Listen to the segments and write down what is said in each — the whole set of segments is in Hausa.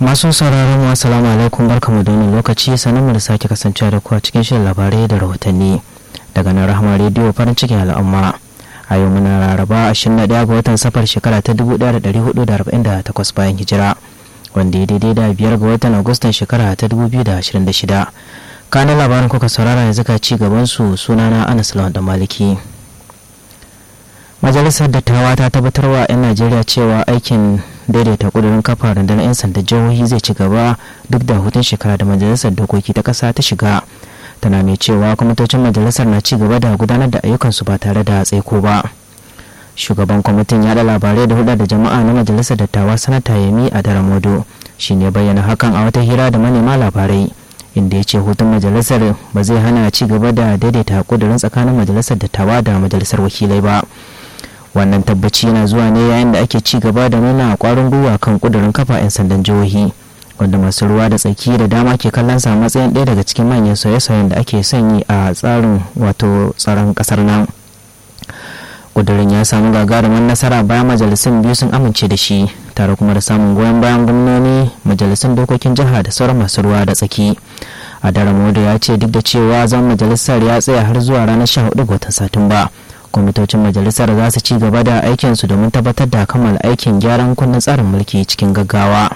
masu sauraron mu assalamu alaikum barkamu da wannan lokaci sanin mu da sake kasancewa da ku a cikin shirin labarai da rahotanni daga nan rahama rediyo farin cikin al'umma a yau muna laraba 21 ga watan safar shekara ta 1448 bayan hijira wanda ya daidai da biyar ga watan agustan shekara ta 2026 kanan labarin kuka saurara yanzu ka ci gaban su sunana anas lawan da maliki majalisar dattawa ta tabbatar wa 'yan najeriya cewa aikin daidaita kudurin kafa rundunar 'yan sanda jihohi zai ci gaba duk da hutun shekara da majalisar dokoki ta kasa ta shiga tana mai cewa kwamitocin majalisar na ci gaba da gudanar da ayyukansu ba tare da tsaiko ba shugaban kwamitin yada labarai da hulɗa da jama'a na majalisar dattawa sanata yemi a daramodo shi ne bayyana hakan a wata hira da manema labarai inda ya ce hutun majalisar ba zai hana ci gaba da daidaita kudurin tsakanin majalisar dattawa da majalisar wakilai ba wannan tabbaci yana zuwa ne yayin da ake ci gaba da nuna kwarin gwiwa kan kudurin kafa 'yan sandan jihohi wanda masu ruwa da tsaki da dama ke kallon sa matsayin ɗaya daga cikin manyan sauye-sauyen da ake sanyi a tsarin wato tsaron ƙasar nan kudurin ya samu gagarumin nasara bayan majalisun biyu sun amince da shi tare kuma da samun goyon bayan gwamnoni majalisun dokokin jiha da sauran masu ruwa da tsaki a daren moda ya ce duk da cewa zan majalisar ya tsaya har zuwa ranar 14 ga watan satumba kwamitocin majalisar za su ci gaba da aikinsu domin tabbatar da kammala aikin gyaran kundin tsarin mulki cikin gaggawa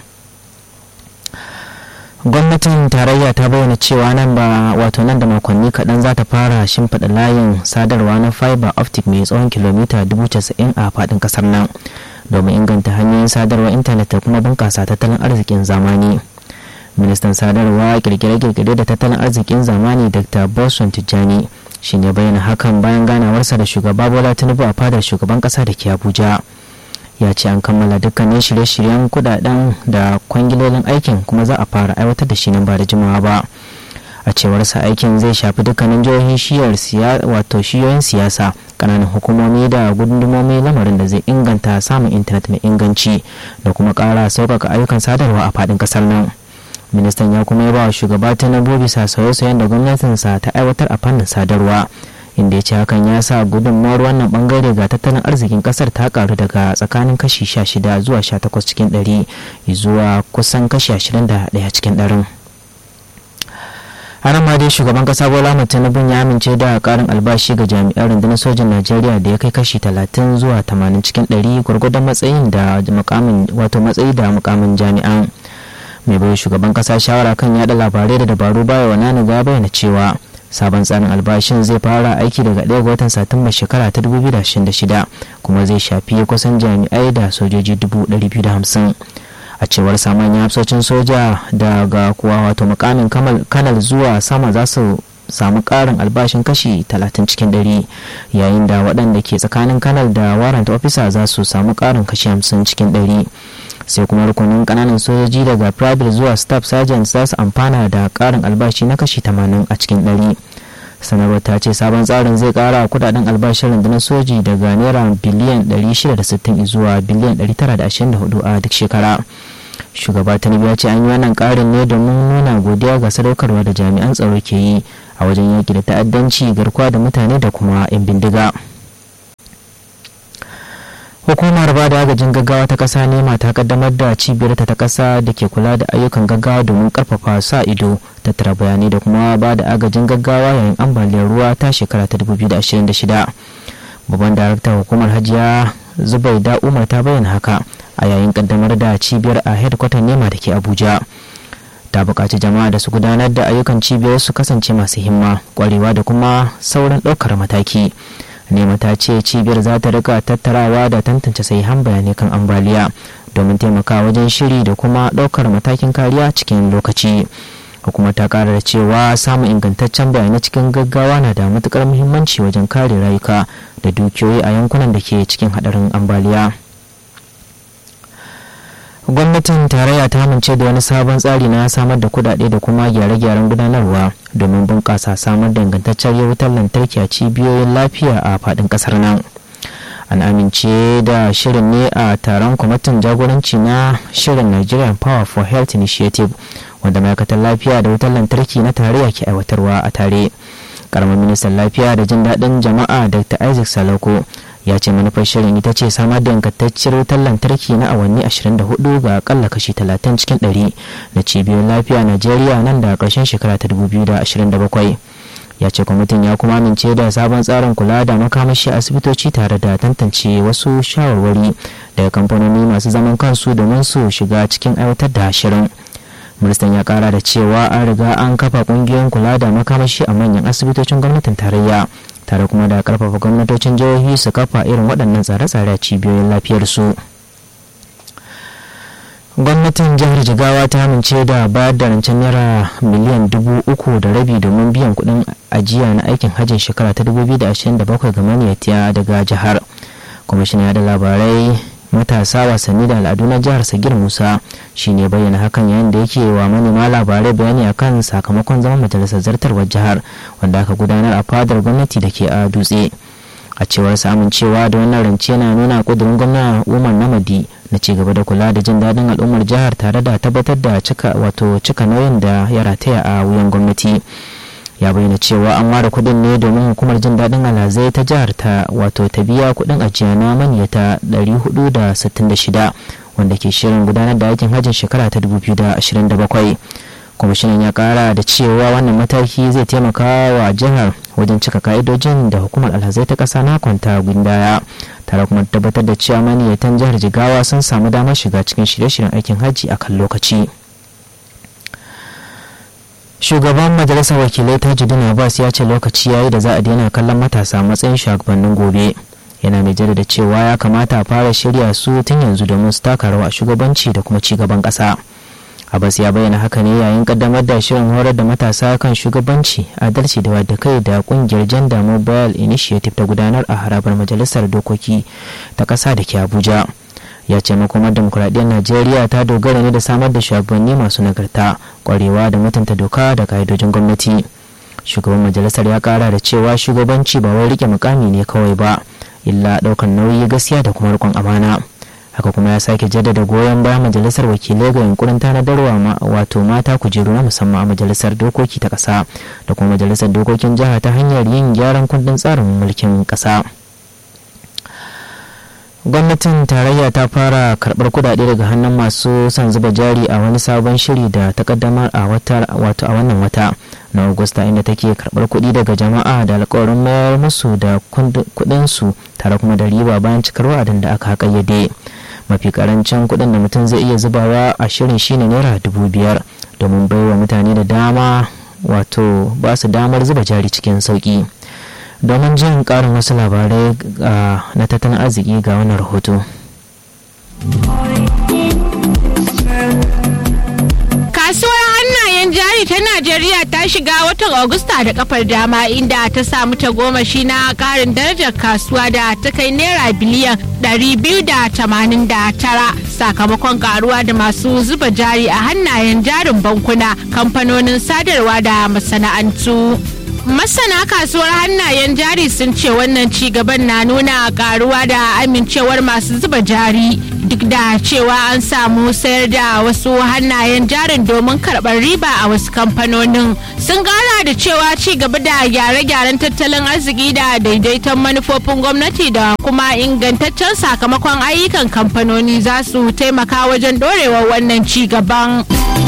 gwamnatin tarayya ta bayyana cewa nan ba wato nan da makonni kaɗan za ta fara shimfiɗa layin sadarwa na fiber optic mai tsawon kilomita 90 a faɗin ƙasar nan domin inganta hanyoyin sadarwar intanet da kuma bunƙasa tattalin arzikin zamani ministan sadarwa kirkire-kirkire da tattalin arzikin zamani dr boson tijjani shi ne bayyana hakan bayan ganawarsa da shugaba bola tinubu a fadar shugaban ƙasa da ke abuja ya ce an kammala dukkanin shirye-shiryen kudaden da kwangilolin aikin kuma za a fara aiwatar da shi nan ba da jimawa ba a cewarsa aikin zai shafi dukkanin jihohin shiyar wato shiyoyin siyasa kananan hukumomi da gundumomi lamarin da zai inganta samun intanet mai inganci da kuma kara sauƙaƙa ayyukan sadarwa a faɗin ƙasar nan ministan ya kuma yaba wa shugaba tinubu bisa sauye-sauyen da gwamnatinsa ta aiwatar a fannin sadarwa inda ya ce hakan ya sa gudunmawar wannan bangare ga tattalin arzikin kasar ta karu daga tsakanin kashi 16 zuwa 18 cikin 100 zuwa kusan kashi 21 cikin 100 har ma dai shugaban kasa bola tinubu ya amince da karin albashi ga jami'an rundunar sojin najeriya da ya kai kashi 30 zuwa 80 cikin 100 gwargwadon matsayin da mukamin wato matsayi da mukamin jami'an mai bai shugaban kasa shawara kan yada labarai da dabaru baya wa nani ga bayyana cewa sabon tsarin albashin zai fara aiki daga 1 ga watan satumba shekara ta 2026 kuma zai shafi kusan jami'ai da sojoji 250 a cewar saman hafsocin soja daga kuwa wato mukamin kanal zuwa sama za su samu karin albashin kashi 30 cikin 100 yayin da waɗanda ke tsakanin kanal da warrant officer za su samu karin kashi 50 cikin 100 sai kuma rukunin kananan sojoji daga private zuwa staff sergeant za su amfana da karin albashi na kashi 80 a cikin 100 sanarwar ta ce sabon tsarin zai kara kudaden albashin rundunar soji daga naira biliyan 660 zuwa biliyan 924 a duk shekara shugaba tinubu ya ce an yi wannan karin ne domin nuna godiya ga sadaukarwa da jami'an tsaro ke yi a wajen yaki da ta'addanci garkuwa da mutane da kuma 'yan bindiga. hukumar ba da agajin gaggawa ta kasa nema ta kaddamar da cibiyar ta kasa da ke kula da ayyukan gaggawa domin karfafa sa ido tattara bayanai da kuma ba da agajin gaggawa yayin ambaliyar ruwa ta shekara ta 2026 babban daraktan hukumar hajiya zubaida umar ta bayyana haka a yayin kaddamar da cibiyar a headquarter nema da ke abuja ta buƙaci jama'a da su gudanar da ayyukan cibiyar su kasance masu himma kwarewa da kuma sauran ɗaukar mataki nema ta ce cibiyar za ta rika tattarawa da tantance sahihan bayanai kan ambaliya domin taimakawa wajen shiri da kuma ɗaukar matakin kariya cikin lokaci hukumar ta kara da cewa samun ingantaccen bayanai cikin gaggawa na da matukar muhimmanci wajen kare rayuka da dukiyoyi a yankunan da ke cikin hadarin ambaliya gwamnatin tarayya ta amince da wani sabon tsari na samar da kudade da kuma gyare-gyaren gudanarwa domin bunƙasa samar da ingantaccen wutar lantarki a cibiyoyin lafiya a faɗin ƙasar nan an amince da shirin ne a taron kwamitin jagoranci na shirin nigerian power for health initiative wanda ma'aikatar lafiya da wutar lantarki na tarayya ke aiwatarwa a tare karamar ministan lafiya da jin daɗin jama'a dr isaac salako ya ce manufar shirin ita ce samar da ingantacciyar wutar lantarki na awanni 24 ga akalla kashi 30 cikin 100 na cibiyoyin lafiya najeriya nan da ƙarshen shekara ta 2027 ya ce kwamitin ya kuma amince da sabon tsarin kula da makamashi asibitoci tare da tantance wasu shawarwari daga kamfanoni masu zaman kansu domin su shiga cikin aiwatar da shirin ministan ya kara da cewa an riga an kafa kungiyoyin kula da makamashi a manyan asibitocin gwamnatin tarayya tare kuma da karfafa gwamnatocin jihohi su kafa irin waɗannan tsare-tsare a cibiyoyin lafiyarsu gwamnatin jihar jigawa ta amince da bayar da rancen naira miliyan dubu uku da rabi domin biyan kuɗin ajiya na aikin hajjin shekara ta 2027 ga maniyatiya daga jihar kwamishinan da labarai matasa wasanni da al'adu na jihar sagir musa shine bayyana hakan yayin da yake wa manema labarai bayani akan sakamakon zaman majalisar zartarwar jihar wanda aka gudanar a fadar gwamnati da ke a dutse a cewar samun cewa da wannan rance na nuna kudurin gwamna umar namadi na ci gaba da kula da jin daɗin al'ummar jihar tare da tabbatar da cika wato cika nauyin da ya rataya a wuyan gwamnati ya bayyana cewa an ware kudin ne domin hukumar jin daɗin alhazai ta jihar ta wato ta biya kudin ajiya na maniyata 466 wanda ke shirin gudanar da aikin hajjin shekara ta 2027 kwamishinan ya kara da cewa wannan mataki zai taimaka wa jihar wajen cika ka'idojin da hukumar alhazai ta ƙasa na kwanta gindaya tare kuma tabbatar da cewa maniyatan jihar jigawa sun samu damar shiga cikin shirye-shiryen aikin hajji a kan lokaci shugaban majalisar wakilai tajudin abbas ya ce lokaci yayi da za a daina kallon matasa matsayin shugabannin gobe yana mai jaddada cewa ya kamata a fara shirya su tun yanzu domin su taka rawa shugabanci da kuma cigaban ƙasa abbas ya bayyana haka ne yayin kaddamar da shirin horar da matasa kan shugabanci adalci da wadda kai da kungiyar gender mobile initiative ta gudanar a harabar majalisar dokoki ta ƙasa da ke abuja ya ce makomar demokuraɗiyyar najeriya ta dogara ne da samar da shugabanni masu nagarta kwarewa da mutunta doka da ka'idojin gwamnati shugaban majalisar ya kara da cewa shugabanci ba wai rike mukami ne kawai ba illa ɗaukar nauyi gaskiya da kuma rikon amana haka kuma ya sake jaddada goyon bayan majalisar wakilai ga yunkurin tanadarwa wato mata kujeru na musamman a majalisar dokoki ta ƙasa da kuma majalisar dokokin jiha ta hanyar yin gyaran kundin tsarin mulkin ƙasa. gwamnatin tarayya ta fara karbar kudade daga hannun masu son zuba jari a wani sabon shiri da ta kaddamar a wata wato a wannan wata na agusta inda take karbar kudi daga jama'a da alkawarin mayar musu da kudin su tare kuma da riba bayan cikar wa'adin da aka kayyade mafi karancin kudin da mutum zai iya zubawa a shirin shine naira dubu biyar domin baiwa mutane da dama wato ba su damar zuba jari cikin sauki domin jin karin wasu labarai na tattalin arziki ga wannan rahoto. Kasuwar hannayen jari ta Najeriya ta shiga watan Agusta da kafar dama inda ta samu ta goma shi na karin darajar kasuwa da ta kai naira biliyan 289 sakamakon karuwa da masu zuba jari a hannayen jarin bankuna kamfanonin sadarwa da masana'antu. masana kasuwar hannayen jari sun ce wannan ci gaban na nuna karuwa da amincewar masu zuba jari duk da cewa an samu sayar da wasu hannayen jarin domin karɓar riba a wasu kamfanonin sun gara da cewa ci gaba da gyare-gyaren tattalin arziki da daidaiton manufofin gwamnati da kuma ingantaccen sakamakon ayyukan kamfanoni za su taimaka wajen ɗorewar wannan ci gaban.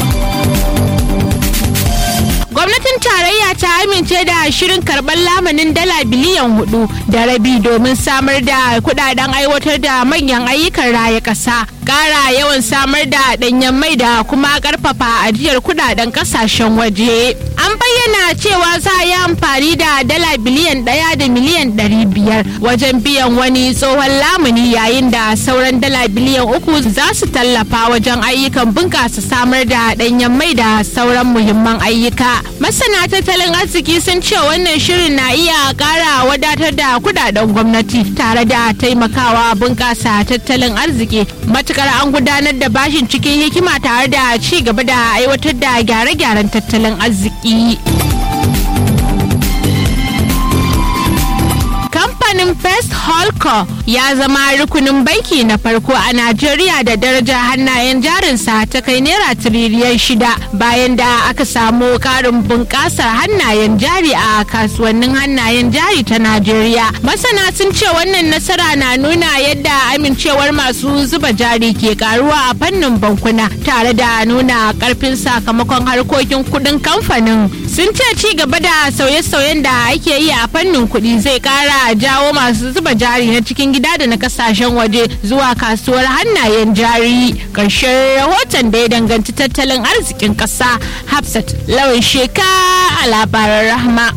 gwamnatin tarayya ta amince da shirin karɓar lamanin dala biliyan hudu da rabi domin samar da kudaden aiwatar da manyan ayyukan raya ƙasa ƙara yawan samar da ɗanyen mai da kuma ƙarfafa ajiyar kudaden ƙasashen waje an bayyana cewa za a yi amfani da dala biliyan ɗaya da miliyan ɗari biyar wajen biyan wani tsohon lamuni yayin da sauran dala biliyan uku za su tallafa wajen ayyukan bunƙasa samar da ɗanyen mai da sauran muhimman ayyuka masana tattalin arziki sun ce wannan shirin na iya ƙara wadatar da kudaden gwamnati tare da taimakawa bunƙasa tattalin arziki matukar an gudanar da bashin cikin hikima tare da ci gaba da aiwatar da gyare-gyaren tattalin arziki. kamfanin First Holco ya zama rukunin banki na farko a Najeriya da daraja hannayen jarinsa ta kai naira tiriliyan shida bayan da aka samu karin bunƙasar hannayen jari a kasuwannin hannayen jari ta Najeriya. Masana sun ce wannan nasara na nuna yadda amincewar masu zuba jari ke karuwa a fannin bankuna tare da nuna karfin sakamakon harkokin kudin kamfanin. Sun ce ci gaba da sauye-sauyen da ake yi a fannin kuɗi zai kara jawo masu zuba jari na cikin gida da na kasashen waje zuwa kasuwar hannayen jari ƙarshen rahoton da ya danganci tattalin arzikin ƙasa hafsat lawan sheka a labaran rahama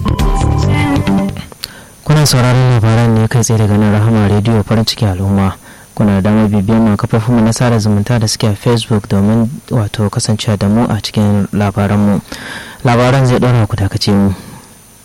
kuna sauraron labaran ne kai tsaye daga nan rahama rediyo farin ciki al'umma kuna da damar bibiyar mu kafofinmu na sada zumunta da suke a facebook domin wato kasancewa da mu a cikin labaranmu labaran zai ɗora ku dakace mu